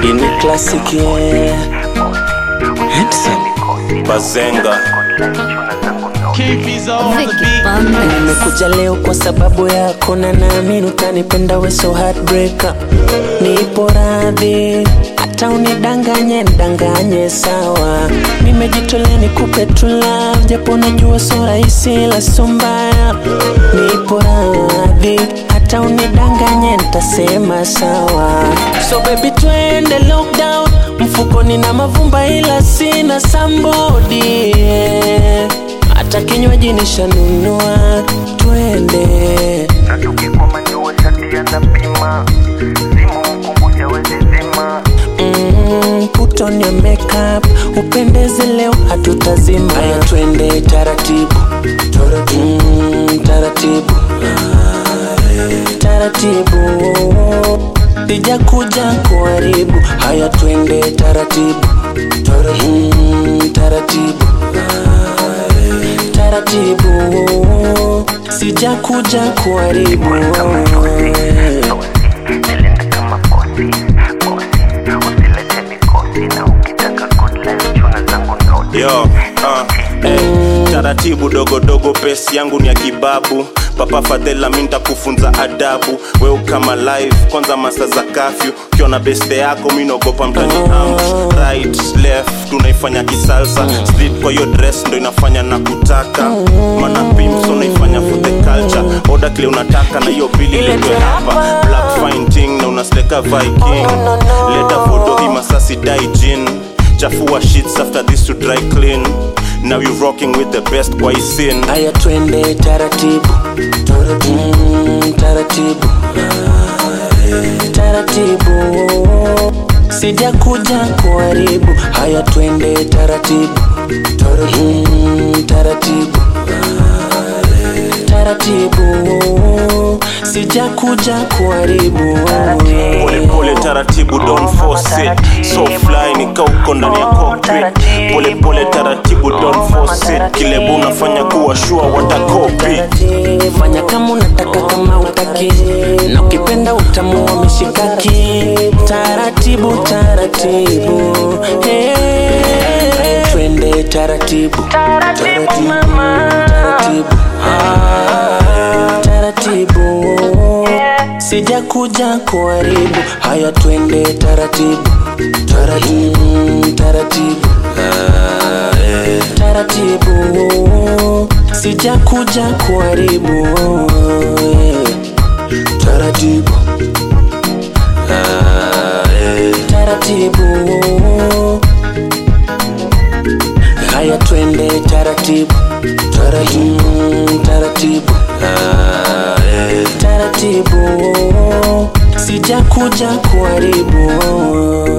ini classic yeah. Handsome. bazenga Keep on the Vicky beat. Bandex. nimekuja leo kwa sababu yako na naamini utanipenda we so heartbreaker nipo radhi hata unidanganye ndanganye sawa nimejitolea nikupe tu love japo najua so rahisi la so mbaya nipo radhi hata unidanganye ntasema sawa so baby twende lockdown mfukoni na mavumba ila sina sambodi yeah. hata kinywaji nishanunua twende na tukikoma jua shati anapima simu mkumbusha wezi zima mm, put on your makeup upendeze leo hatutazima haya twende taratibu mm, taratibu taratibu sija kuja kuharibu haya twende taratibu mm, taratibu taratibu sija kuja kuharibu nilinde kama kosi kosi usilete mikosi na ukitaka good life chuna zangu noti yo uh, eh, taratibu dogodogo pesi yangu ni ya kibabu papa fadhela mi ntakufunza adabu weu kama live kwanza masa za kafyu ukiona beste yako mi naogopa mtani am right left tunaifanya kisalsa street kwa hiyo dress ndo inafanya na kutaka mana pimps unaifanya for the culture oda kile unataka na hiyo bili letwe hapa black fine ting na unasleka viking leta foto hii masasi dai jin chafua sheets after this to dry clean now you rocking with the best kwa hii scene haya twende taratibu mm, taratibu taratibu sija kuja kuharibu haya twende taratibu mm, taratibu taratibu sija kuja kuharibu pole pole taratibu don't force it so fly nika uko ndani ya cockpit pole pole taratibu don't force it kile bu unafanya kuwa sure watakopi fanya kama unataka kama utaki na ukipenda utamua mishikaki taratibu taratibu hey. twende taratibu taratibu taratibu Ah, taratibu sija kuja kuharibu haya twende taratibu taratibu mm, taratibu taratibu sija kuja kuharibu taratibu taratibu haya twende taratibu taratibu mm, taratibu taratibu sija kuja kuharibu